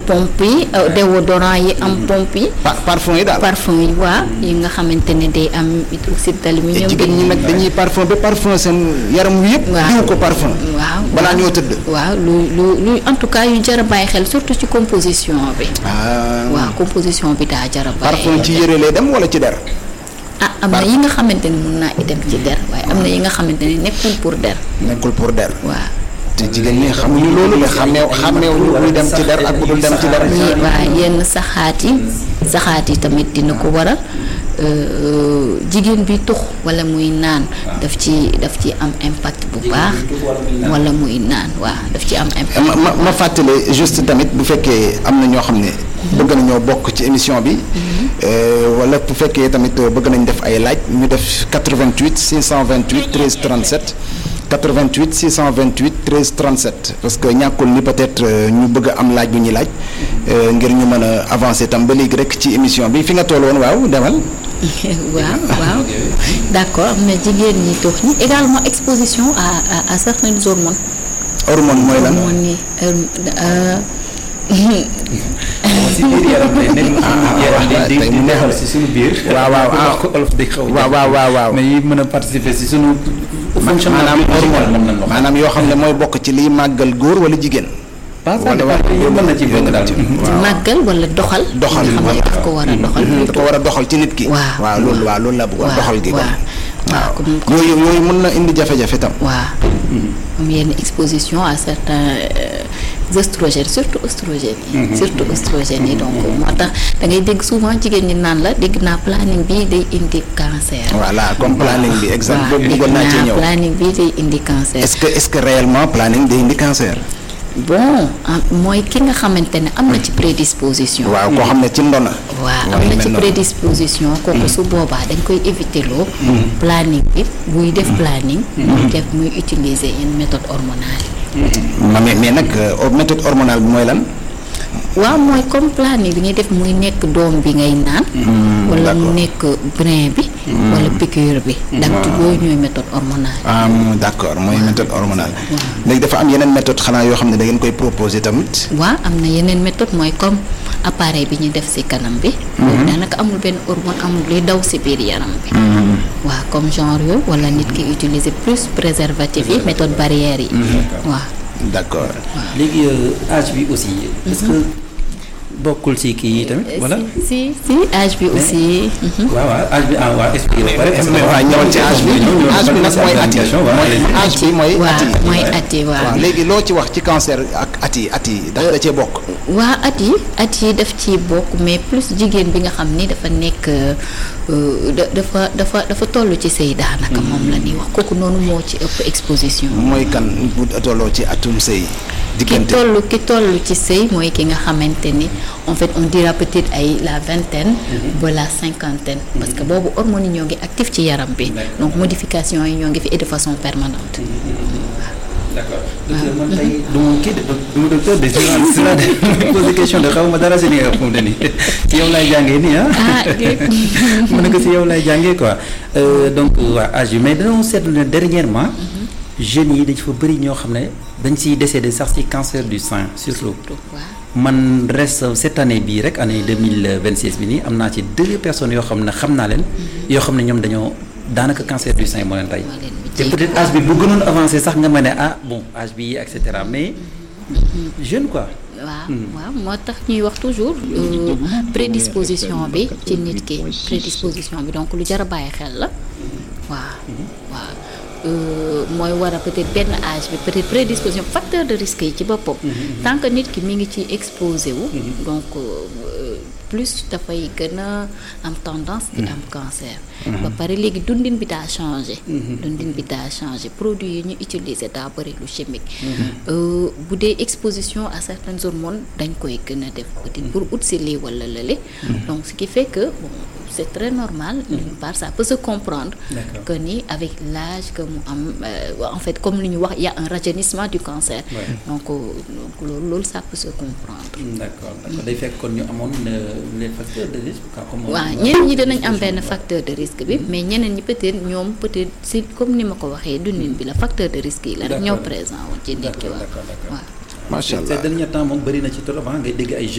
pompe yi euh, déodorant yi am pompe yi Pa- parfum yi daal. parfum yi waa yi nga xamante ne day am hydroxyde te d'aluminium jigéen ñi nag dañuy parfum ba parfum seen yaram wi yëpp. Waaw. diw ko parfum. waaw balaa waaw. ñoo tëdd. waaw lu lu lu en tout cas yu jar a bàyyi xel surtout ci composition bi ah waaw composition bi daa jar a bàyyi parfum ci yére lay dem wala ci der. ah am na yi nga xamante ne mun naa dem ci der waaye am na yi nga xamante ne nekkul pour der nekkul pour der. waaw te jigéen ñi xamuñu loolu mais xàmmeew xàmmeewuñu buy dem ci der ak bu dul dem ci der. yi waa yenn saxaat yi saxaat yi tamit dina ko waral euh, jigéen bi tux wala muy naan daf ci daf ci am impact bu baax wala muy naan waaw daf ci am impact ma ma ma fàttale juste tamit bu fekkee am na ñoo xam ne. bëgg nañoo bokk ci émission bi. euh, wala bu fekkee tamit bëgg nañ def ay laaj ñu def 88 628 13 37 88 628 13 37 parce que ñàkkul ni peut-être euh, ñu bëgg a am laaj bu ñuy laaj euh, ngir ñu mën a avancer tam ba léegi rek ci émission bi fi nga toll woon waaw demal. waaw waaw d'accord am na jigéen ñi tux ñi également exposition à à, à certaines hormones hormone mooy lan. hormones yi euh, si biir yaram lay nekk yaram waaw, di tey di mu neexal neexal. si suñu biir. waaw, waaw, bu ah. wax ko olof day xaw a waaw, waaw, waaw, waaw. mais yi mën a participer si suñu. fonctionnement maanaam hormone hormone moom lañ wax. maanaam yoo xam ne mooy bokk ci liy màggal góor wala jigéen. pas ça wala dépend yëpp mën na ci bokk daal. màggal wala doxal doxal nga xam ne daf ko war a doxal da ko war a doxal ci nit ki. waaw, waaw loolu waaw loolu la bëggoon waaw, doxal gi. kon waaw. waaw comme- comme- yooyu yooyu mën na indi jafe-jafe tam. waaw am yenn exposition à certains euh, oestrogènes surtout oestrogènes yi surtout oestrogènes yi donc moo tax da ngay dégg souvent jigéen ñi naan la dégg naa planning bi day indi cancer voilà comme planning bi exact waaw boobu dégg bëggoon naa ci naa ñëw. planning bi day indi cancer est-ce que est-ce que réellement planning day indi cancer. bon ah, mooy ki nga xamante ne am na ci prédisposition waaw koo xam ne ci ndona. waaw waaw am yu na mel ci noonu. prédisposition kooku su boobaa dañ koy éviter loo planning bi buy def planning muy def muy utiliser yenn méthode hormonale ma mais mais nag euh, méthode hormonale bi mooy lan. waaw mooy comme planning bi ngay def muy nekk doom bi ngay naan wala mu nekk brin bi wala piqûre bi d'habitude yooyu ñooy méthode hormonale ah d'accord mooy méthode hormonale. léegi dafa am yeneen méthode xanaa yoo xam ne da ngeen koy proposer tamit. waaw am na yeneen méthode mooy comme appareil bi ñu def ci kanam bi boobu daanaka amul benn hormone amul luy daw ci biir yaram bi waaw comme genre yooyu wala nit ki utiliser plus préservatif yi méthode barrière yi waaw d'accord. léegi euh, âge bi aussi. est-ce que bokkul si kii yi tamit voilà. si si âge bi aussi mhm. waaw waaw âge bi ah waa expliqué ba pare. parce que mais waaw ñëwal ci âge bi âge bi nag mooy at yi mooy âge bi mooy at waaw yi. mooy at yi waaw waaw léegi loo ci wax ci cancer ak at yi at yi ndax da cee bokk. waa at yi at yi daf ci bokk mais plus jigéen bi nga xam ni dafa nekk euh, da- dafa dafa dafa toll ci sëy daanaka moom la ñuy wax kooku noonu moo ci ëpp exposition mooy kan bu tolloo ci atum sëy ki diggante toll ki toll ci sëy mooy ki nga xamante ni en fait on dira peut-être ay la vingtaine ba la cinquantaine parce que boobu hormones yi ñoo ngi actif ci yaram bi donc modification yi ñoo ngi fi et de façon permanente d'accord docteur man tey du ma kii de du ma docteur de journaliste la de posé question de xaw ma dara si li nga xam ne nii ci yow laay jàngee nii ah. ah mën na ko si yow laay jàngee quoi Euh, donc waa âge bi mais dañoo seetlu ne dernièrement jeunes yi dañ fa bëri ñoo xam ne dañ siy décédé sax si cancer du sein surtout. waaw man reste cette année bii rek année deux mille vingt six bi nii am naa ci deux personnes yoo xam ne xam naa leen. yoo xam ne ñoom dañoo daanaka cancer du sein moo leen tey. moo leen te mujjee. peut-être âge bi bu gënoon avancé sax nga ma ne ah bon âge bi et cetera mais jeune quoi. waaw waaw moo tax ñuy wax toujours euh, prédisposition bi ci nit ki prédisposition bi donc lu jar a bàyyi xel la waaw waaw euh, mooy war a peut-être benn âge bi peut-être prédisposition facteur de risque yi ci boppam tant que nit ki mi ngi ci exposé wu donc euh, plus dafay gën a am tendance di am cancer ba pare léegi dundin bi daa changé dundin bi daa changé produits yi ñu utiliser daa bëri lu chimique Euh, bu dee exposition à certaines hormones dañ koy gën a def peut-être pour ut si lii wala lële donc ce qui fait que bon c'est très normal d'une part ça peut se comprendre D'accord. que ni avec l'âge que mu am euh, en fait comme li ñu wax il y a un rajeunissement du cancer Ouais. donc euh, donc loolu loolu ça peut se comprendre d'accord d'accord day fekk kon ñu amoon euh, les facteurs de risque quoi comme. waaw ñeneen ñi dinañ am benn facteur de risque bi mais ñeneen ñi peut-être ñoom peut-être si comme ni ma ko waxee dundin bi la facteur de risque yi la rek ñoo D'accord. présent woon ci nit ki D'accord, waaw d'accord, d'accord. waaw macha allah ces derniers temps moom bëri na ci trop ah ngay dégg ay